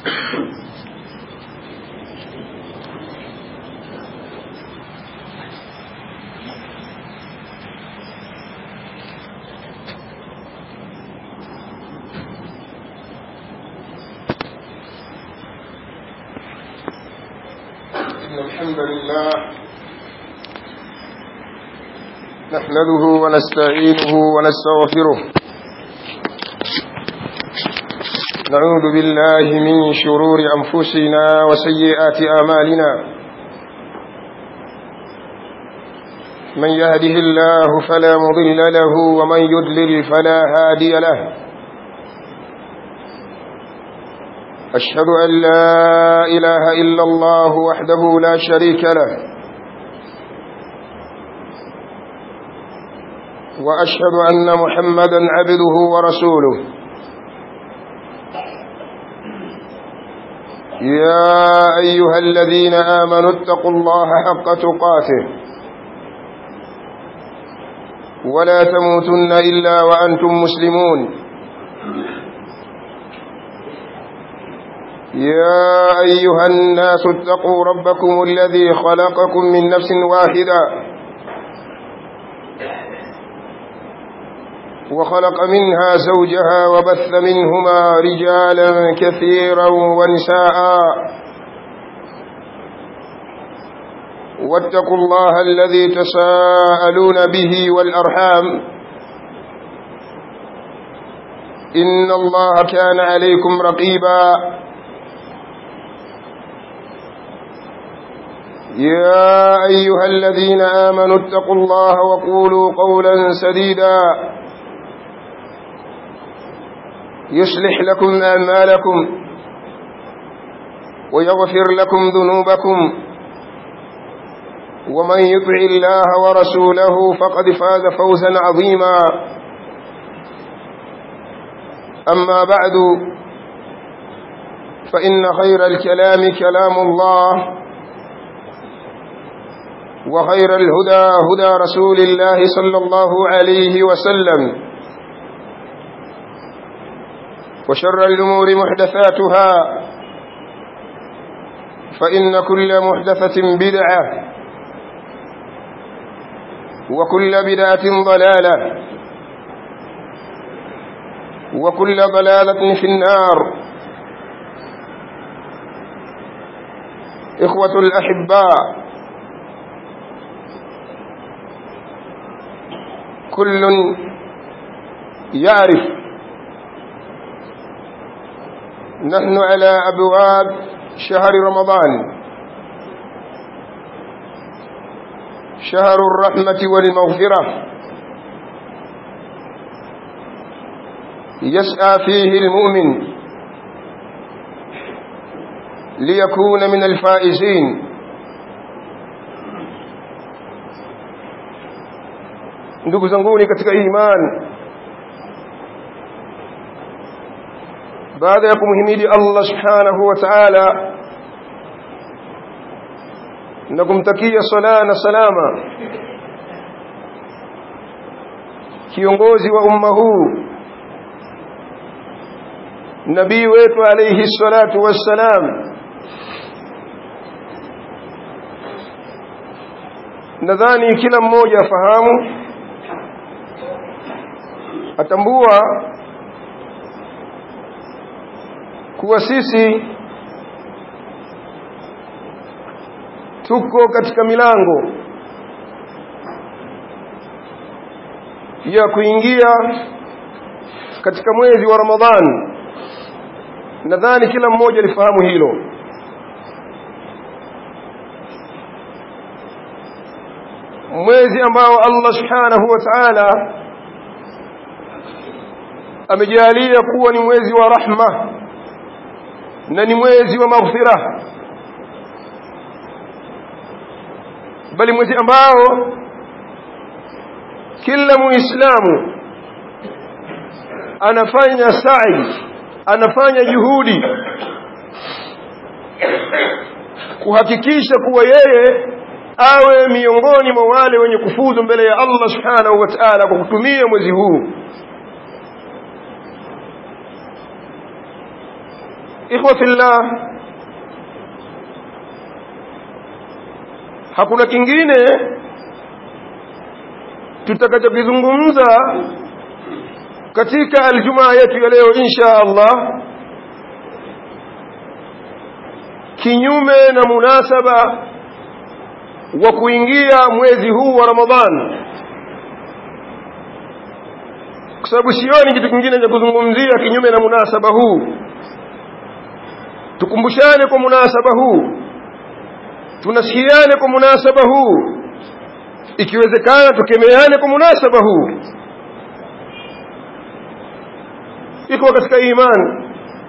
إن الحمد لله نحمده ونستعينه ونستغفره نعوذ بالله من شرور أنفسنا وسيئات آمالنا من يهده الله فلا مضل له ومن يدلل فلا هادي له أشهد أن لا إله إلا الله وحده لا شريك له وأشهد أن محمدا عبده ورسوله يا أيها الذين آمنوا اتقوا الله حق تقاته ولا تموتن إلا وأنتم مسلمون يا أيها الناس اتقوا ربكم الذي خلقكم من نفس واحدة وخلق منها زوجها وبث منهما رجالا كثيرا ونساء واتقوا الله الذي تساءلون به والأرحام إن الله كان عليكم رقيبا يا أيها الذين آمنوا اتقوا الله وقولوا قولا سديدا يصلح لكم أعمالكم ويغفر لكم ذنوبكم ومن يطع الله ورسوله فقد فاز فوزا عظيما أما بعد فإن خير الكلام كلام الله وخير الهدى هدى رسول الله صلى الله عليه وسلم وشر الأمور محدثاتها فإن كل محدثة بدعة وكل بدعة ضلالة وكل ضلالة في النار إخوة الأحباء كل يعرف نحن على أبواب شهر رمضان شهر الرحمة والمغفرة يسعى فيه المؤمن ليكون من الفائزين ndugu zanguni katika iman baada ya kumhimidi Allah subhanahu wa ta'ala na kumtakia sala na salama kiongozi wa umma huu nabii wetu alayhi salatu wassalam nadhani kila mmoja afahamu atambua kuwa sisi tuko katika milango ya kuingia katika mwezi wa Ramadhani nadhani kila mmoja alifahamu hilo mwezi ambao Allah subhanahu wa ta'ala amejalia kuwa ni mwezi wa rahma na ni mwezi wa maghfira bali mwezi ambao kila muislamu anafanya sa'i anafanya juhudi kuhakikisha kuwa yeye awe miongoni mwa wale wenye kufuzu mbele ya Allah subhanahu wa ta'ala kwa kutumia mwezi huu ikhwa fillah hakuna kingine tutakachokizungumza katika aljumaa yetu ya leo insha Allah kinyume na munasaba wa kuingia mwezi huu wa Ramadhan kwa sababu sioni kitu kingine cha kuzungumzia kinyume na munasaba huu tukumbushane kwa munasaba huu tunasikiane kwa munasaba huu ikiwezekana tukemeane kwa munasaba huu iko katika imani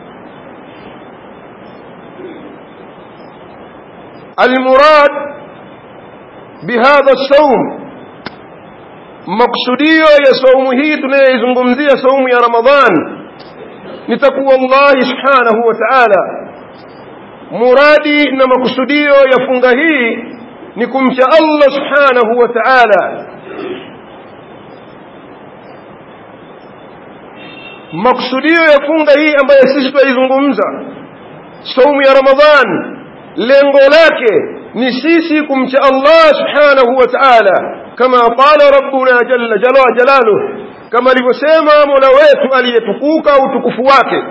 المراد بهذا الصوم مقصوديو يا صوم hii tunayoizungumzia saumu ya Ramadhan ni takwa Allah subhanahu wa ta'ala muradi na makusudio ya funga hii ni kumcha Allah subhanahu wa ta'ala makusudio ya funga hii ambayo sisi tunaizungumza saumu ya Ramadhan lengo lake ni sisi kumcha Allah subhanahu wa ta'ala kama qala rabbuna jalla jalla jalaluhu kama alivyosema Mola wetu aliyetukuka utukufu wake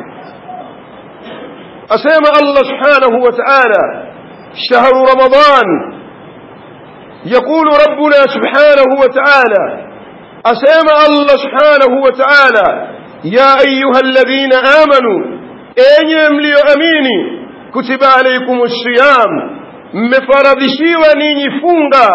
asema Allah subhanahu wa ta'ala شهر رمضان يقول ربنا سبحانه وتعالى أسامى الله سبحانه وتعالى يا أيها الذين آمنوا أين يملي أميني كتب عليكم الصيام مفرضشيوا نيني فونغا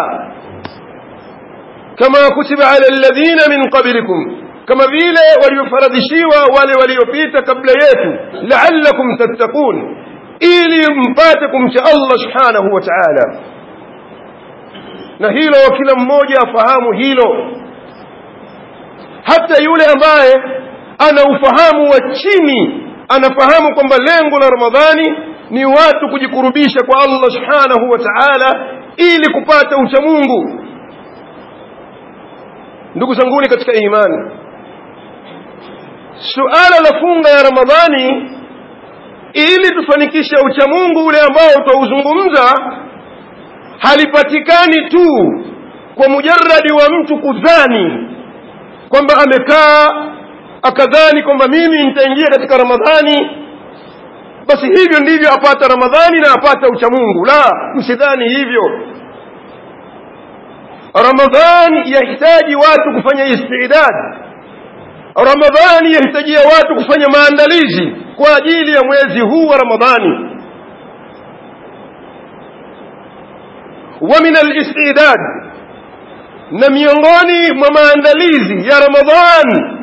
كما كتب على الذين من قبلكم كما vile waliofaradhishiwa wale waliopita kabla yetu la'allakum tattaqun ili mpate kumcha Allah subhanahu wa ta'ala na hilo kila mmoja afahamu hilo hata yule ambaye ana ufahamu wa chini anafahamu kwamba lengo la Ramadhani ni watu kujikurubisha kwa Allah subhanahu wa ta'ala ili kupata uchamungu ndugu zanguni katika imani suala la funga ya Ramadhani ili tufanikishe uchamungu ule ambao tutauzungumza halipatikani tu kwa mujarradi wa mtu kudhani kwamba amekaa akadhani kwamba mimi nitaingia katika Ramadhani basi hivyo ndivyo apata Ramadhani na apata uchamungu la msidhani hivyo Ramadhani yahitaji watu kufanya istidad Ramadhani yahitajia watu kufanya maandalizi kwa ajili ya mwezi huu wa Ramadhani wa min al-istidad na miongoni mwa maandalizi ya Ramadhani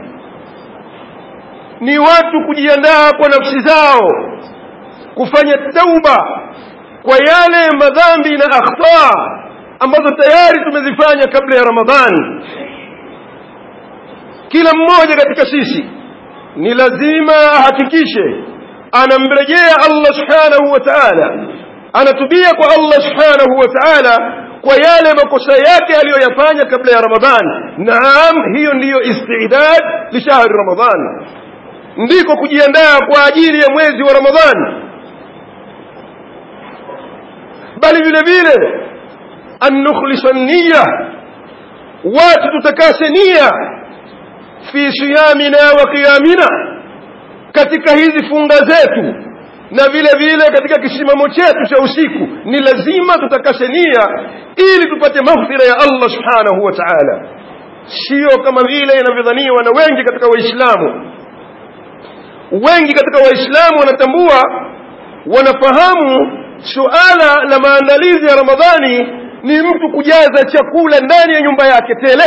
ni watu kujiandaa kwa nafsi zao kufanya tauba kwa yale madhambi na akhta ambazo tayari tumezifanya kabla ya Ramadhani kila mmoja katika sisi ni lazima ahakikishe anamrejea Allah subhanahu wa ta'ala anatubia kwa Allah subhanahu wa ta'ala kwa yale makosa yake aliyoyafanya kabla ya Ramadhani naam hiyo ndiyo istidad li shahri Ramadhani ndiko kujiandaa kwa ajili ya mwezi wa Ramadhani bali vile vile an nukhlisa niyya watu tutakase nia fi siyamina wa qiyamina katika hizi funga zetu na vile vile katika kisimamo chetu cha usiku ni lazima tutakase nia ili tupate maghfira ya Allah subhanahu wa ta'ala sio kama vile inavyodhaniwa na wengi katika waislamu wengi katika waislamu wanatambua wanafahamu suala la maandalizi ya ramadhani ni mtu kujaza chakula ndani ya nyumba yake tele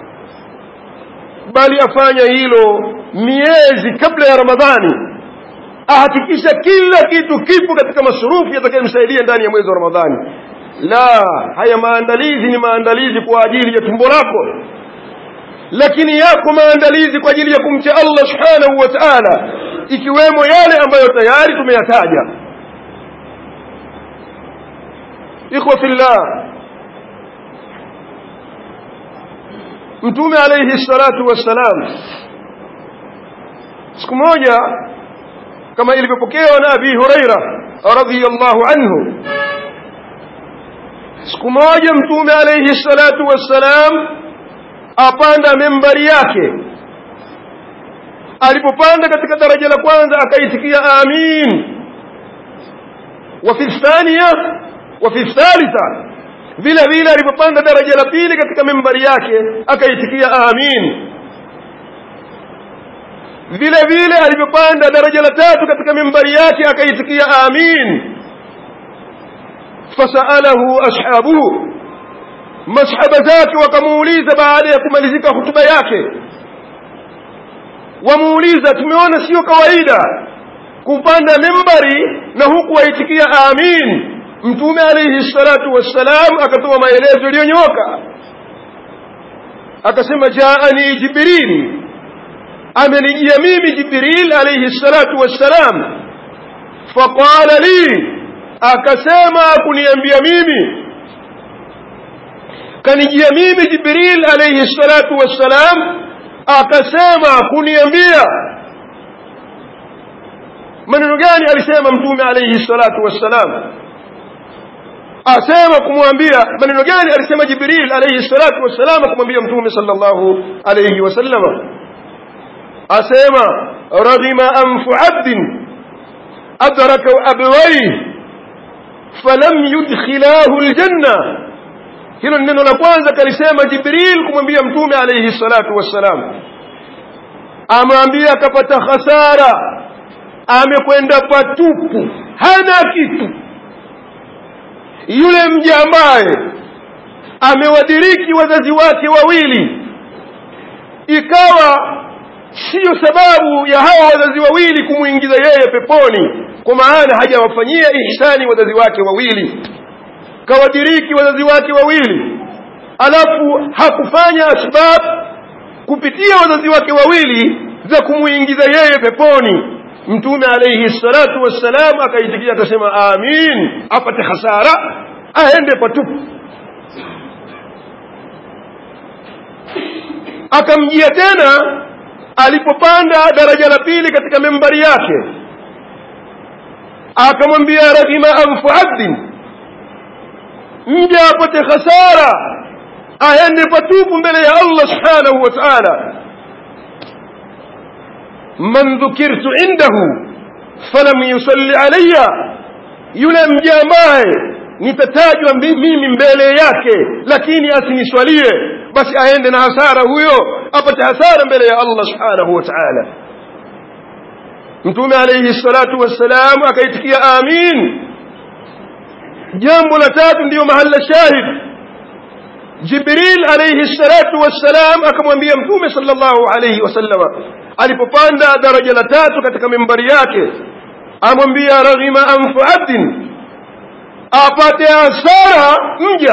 bali afanya hilo miezi kabla ya ramadhani ahakikisha kila kitu kipo katika masurufu yatakayomsaidia ndani ya mwezi wa ramadhani la haya maandalizi ni maandalizi kwa ajili ya tumbo lako lakini yako maandalizi kwa ajili ya kumcha Allah subhanahu wa ta'ala ikiwemo yale ambayo tayari tumeyataja ikhwa fillah mtume alayhi salatu wassalam siku moja kama ilivyopokewa na abi huraira radhiyallahu anhu siku moja mtume alayhi salatu wassalam apanda membari yake alipopanda katika daraja la kwanza akaitikia amin wa fi thaniya wa fi thalitha vile vile alipopanda daraja la pili katika membari yake akaitikia amin vile vile alipopanda daraja la tatu katika membari yake akaitikia amin fasalahu ashabuhu masahaba zake wakamuuliza baada ya kumalizika hutuba yake wamuuliza tumeona sio kawaida kupanda membari na huku waitikia amin mtume alayhi salatu wassalam akatoa maelezo yaliyonyoka akasema jaani jibril amenijia mimi jibril alayhi salatu wassalam faqala li akasema kuniambia mimi kanijia mimi jibril alayhi salatu wassalam akasema kuniambia maneno gani alisema mtume alayhi salatu wassalam asema kumwambia maneno gani alisema jibril alayhi salatu wassalam kumwambia mtume sallallahu alayhi wasallam asema raghima anfu abdin adraka abawayhi falam yudkhilahu aljanna hilo ni neno la kwanza kalisema jibril kumwambia mtume alayhi salatu wassalam amwambia akapata hasara amekwenda patupu hana kitu yule mja ambaye amewadiriki wazazi wake wawili ikawa siyo sababu ya hawa wazazi wawili kumwingiza yeye peponi kwa maana hajawafanyia ihsani wazazi wake wawili kawadiriki wazazi wake wawili alafu hakufanya asbab kupitia wazazi wake wawili za kumuingiza yeye peponi mtume alayhi salatu wassalam akaitikia akasema amin apate hasara aende patupu akamjia tena alipopanda daraja la pili katika membari yake akamwambia raghima anfu abdin mja apate hasara aende patupu mbele ya Allah subhanahu wa ta'ala man dhukirtu indahu falam yusalli alayya yule mja ambaye nitatajwa mimi mbele yake lakini asiniswalie basi aende na hasara huyo apate hasara mbele ya Allah subhanahu wa ta'ala mtume alayhi salatu wassalam akaitikia amin jambo la tatu ndiyo mahala shahid jibril alayhi salatu wassalam akamwambia mtume sallallahu alayhi wasallama alipopanda daraja la tatu katika mimbari yake amwambia raghima anfu abdin apate hasara mja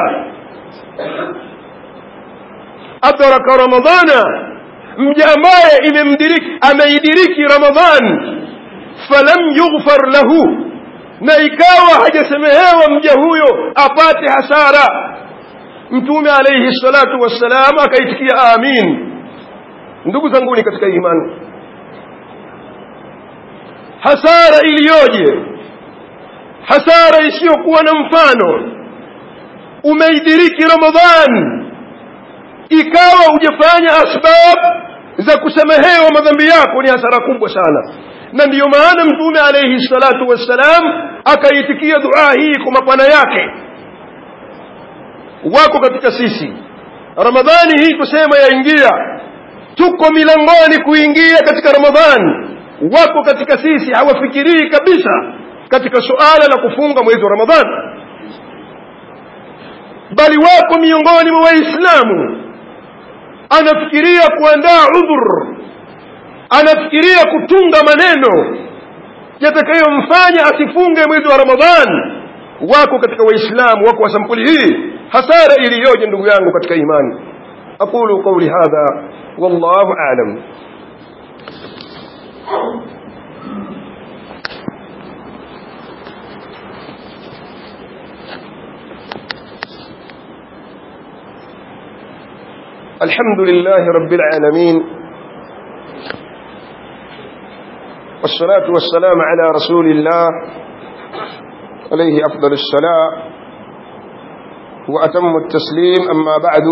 adraka ramadana mja ambaye imemdiriki ameidiriki ramadhan falam yughfar lahu na ikawa hajasemehewa mja huyo apate hasara mtume alayhi salatu wassalam akaitikia amin ndugu zanguni katika imani hasara iliyoje hasara isiyokuwa na mfano umeidiriki ramadhan ikawa hujafanya asbab za kusamehewa madhambi yako ni hasara kubwa sana na ndiyo maana mtume alayhi salatu wassalam akaitikia dua hii kwa mapana yake wako katika sisi ramadhani hii tusema yaingia tuko milangoni kuingia katika ramadhani wako katika sisi hawafikirii kabisa katika suala la kufunga mwezi wa ramadhani bali wako miongoni mwa waislamu anafikiria kuandaa udhur anafikiria kutunga maneno yatakayomfanya asifunge mwezi wa ramadhani wako katika waislamu wako wa sampuli hii hasara iliyoje ndugu yangu katika imani aqulu qawli hadha wallahu a'lam الحمد لله رب العالمين والصلاة والسلام على رسول الله عليه أفضل الصلاة وأتم التسليم أما بعد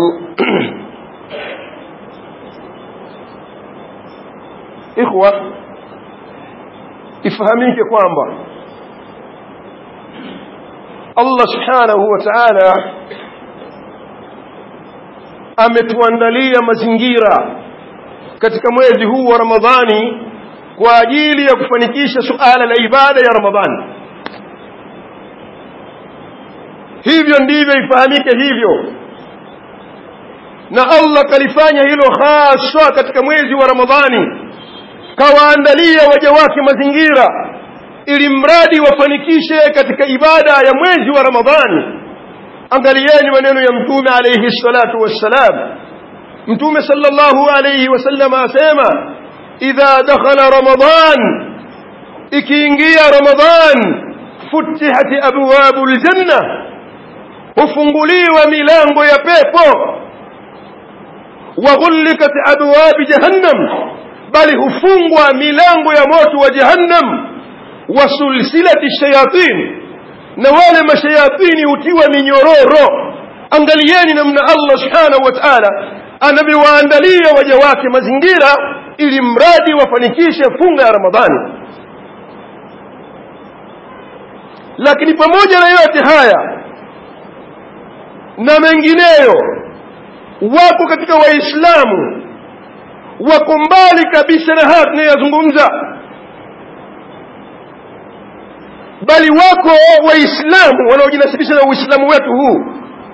إخوة ifahamike kwamba Allah subhanahu wa ta'ala ametuandalia mazingira katika mwezi huu wa Ramadhani kwa ajili ya kufanikisha suala la ibada ya Ramadhani hivyo ndivyo ifahamike hivyo na Allah kalifanya hilo haswa katika mwezi wa Ramadhani kawaandalia waja wake mazingira ili mradi wafanikishe katika ibada ya mwezi wa Ramadhani angalieni maneno ya mtume alayhi salatu wassalam mtume sallallahu alayhi wasallam asema idha dakhala ramadan ikiingia ramadan futihat abwabul janna hufunguliwa milango ya pepo wa ghullikat abwab jahannam bali hufungwa milango ya moto wa jahannam wa sulsilati shayatin na wale mashayatini hutiwa minyororo angalieni namna Allah subhanahu wa ta'ala anavyowaandalia waja wake mazingira ili mradi wafanikishe funga ya Ramadhani lakini pamoja na yote haya na mengineyo wako katika waislamu wako mbali kabisa na haya tunayozungumza bali wako waislamu wanaojinasibisha na uislamu wetu huu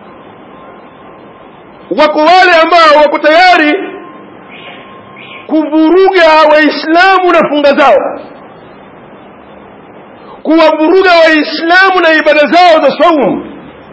wako wale ambao wako tayari kuvuruga waislamu na funga zao kuwavuruga waislamu na ibada zao za saumu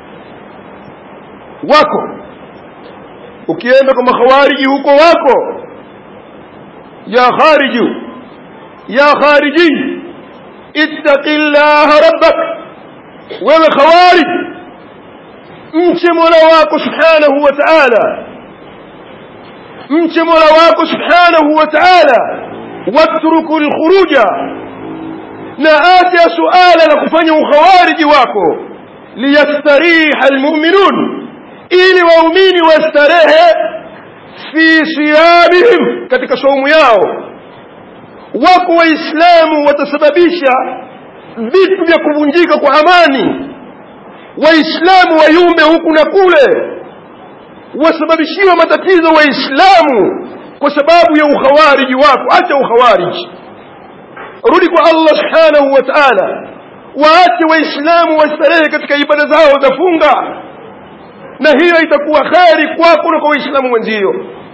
wako ukienda kwa makhawariji huko wako ya khariju ya khariji ittaqillaha rabbak wewe khawarij mche mola wako subhanahu wa ta'ala mche mola wako subhanahu wa ta'ala watruku alkhuruja na acha suala la kufanya ukhawariji wako liyastariha almu'minun ili waumini wastarehe fi siyamihim katika saumu yao wako waislamu watasababisha vitu vya kuvunjika kwa amani waislamu wayumbe huku na kule wasababishiwa matatizo waislamu kwa sababu ya ukhawariji wako acha ukhawariji rudi kwa Allah subhanahu wa ta'ala waache waislamu wastarehe katika ibada zao za funga na hiyo itakuwa kheri kwako na kwa waislamu wenzio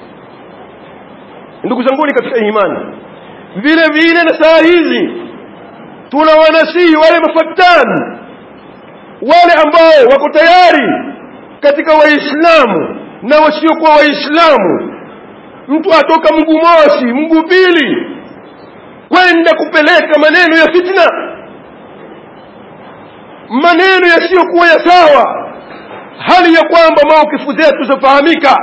ndugu zanguni katika imani vile vile na saa hizi tunawanasihi wale mafatani wale ambao wako tayari katika waislamu na wasiokuwa waislamu mtu atoka mguu mosi mguu pili kwenda kupeleka maneno ya fitna maneno yasiyokuwa ya sawa hali ya kwamba maukifu zetu zafahamika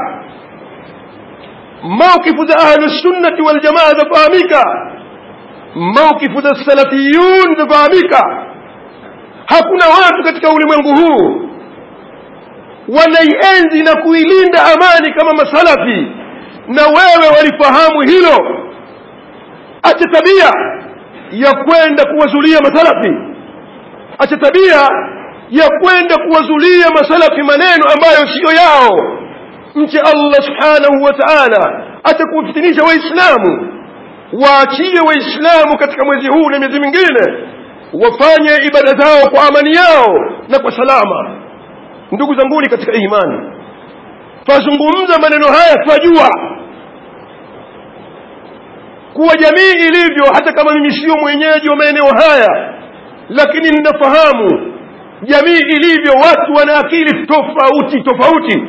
maukifu za ahlusunnati waljamaa zafahamika maukifu za salafiyun zafahamika hakuna watu katika ulimwengu huu wanaienzi na kuilinda amani kama masalafi na wewe walifahamu hilo acha tabia ya kwenda kuwazulia masalafi acha tabia ya kwenda kuwazulia masalafi maneno ambayo siyo yao mche Allah subhanahu wa ta'ala atakuwafitinisha waislamu waachie waislamu katika mwezi huu na miezi mingine wafanye ibada zao kwa amani yao na kwa salama ndugu zanguni katika imani twazungumza maneno haya twajua kuwa jamii ilivyo hata kama mimi sio mwenyeji wa maeneo haya lakini ninafahamu jamii ilivyo watu wana akili tofauti tofauti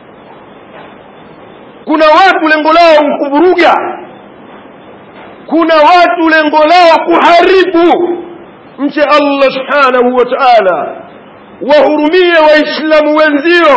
kuna watu lengo lao kuvuruga kuna watu lengo lao kuharibu mche Allah subhanahu wa ta'ala wahurumie waislamu wenzio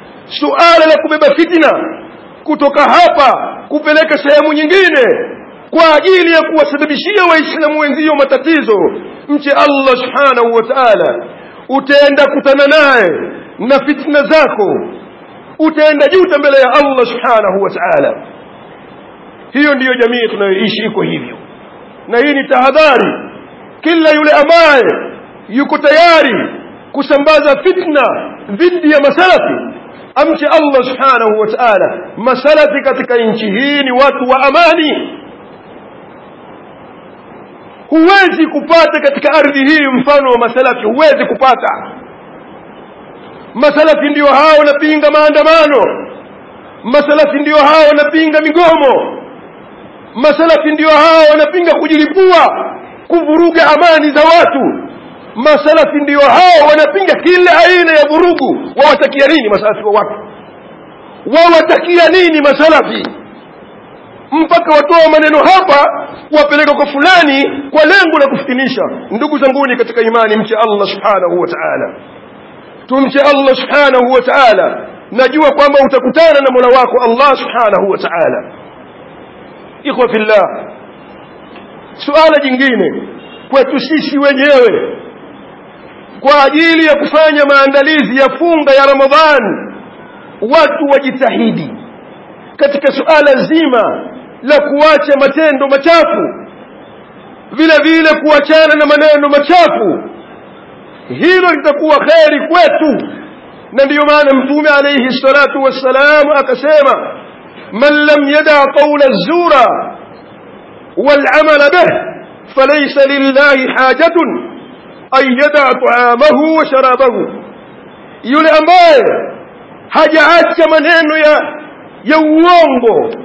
suala la kubeba fitna kutoka hapa kupeleka sehemu nyingine kwa ajili ya kuwasababishia waislamu wenzio matatizo mche allah subhanahu wa taala utaenda kutana naye na fitna zako utaenda juta mbele ya allah subhanahu wa taala hiyo ndiyo jamii tunayoishi iko hivyo na hii ni tahadhari kila yule ambaye yuko tayari kusambaza fitna dhidi ya masalafi amche allah subhanahu wa taala masalafi katika nchi hii ni watu wa amani huwezi kupata katika ardhi hii mfano wa masalafi huwezi kupata masalafi ndio hao wanapinga maandamano masalafi ndio hao wanapinga migomo masalafi ndio hao wanapinga kujilipua kuvuruga amani za watu masalafi ndio hao wanapinga kila aina ya vurugu wawatakia nini masalafi wa watu wawatakia nini masalafi mpaka watoa maneno hapa wapeleka kwa fulani kwa lengo la kufitinisha ndugu zanguni katika imani mche allah subhanahu wa taala tumche allah subhanahu wa taala najua kwamba utakutana na mola wako allah subhanahu wa taala ikhwa fillah suala jingine kwetu sisi wenyewe kwa ajili ya kufanya maandalizi ya funga ya ramadhani watu wajitahidi katika suala zima la kuacha matendo machafu vile vile kuachana na maneno machafu hilo litakuwa kheri kwetu na ndiyo maana mtume alayhi salatu wassalam akasema man lam yada qaula zura والعمل به فليس لله حاجة أن يدع طعامه وشرابه yule ambaye hajaacha maneno ya ya uongo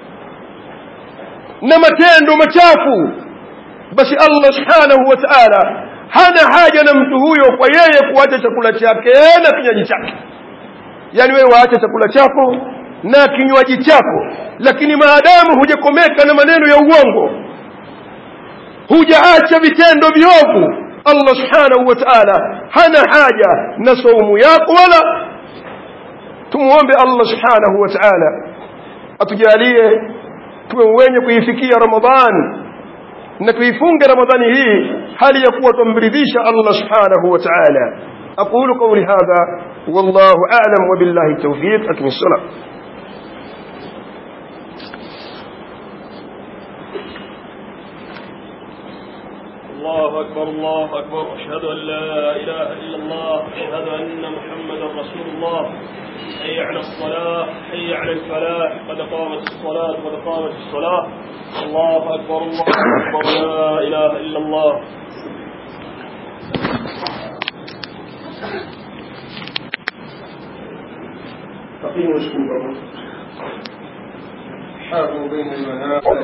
na matendo machafu basi allah subhanahu wa taala hana haja na mtu huyo kwa yeye kuacha chakula chake na kinywaji chake yaani wewe waache chakula chako na kinywaji chako lakini maadamu hujakomeka na maneno ya uongo hujaacha vitendo viovu allah subhanahu wa taala hana haja na saumu yako wala tumuombe allah subhanahu wa taala atujalie tuwe wenye kuifikia ramadhan na tuifunge ramadhani hii hali ya kuwa tumridhisha allah subhanahu wa taala aqulu qawli hadha wallahu a'lam wa billahi tawfiq akmi salat الله أكبر الله أكبر أشهد أن لا إله إلا الله أشهد أن محمدا رسول الله حي على الصلاة حي على الفلاح قد قامت الصلاة قد قامت الصلاة الله أكبر الله أكبر لا إله إلا الله أقيموا الصلاة حافظوا بين المنافع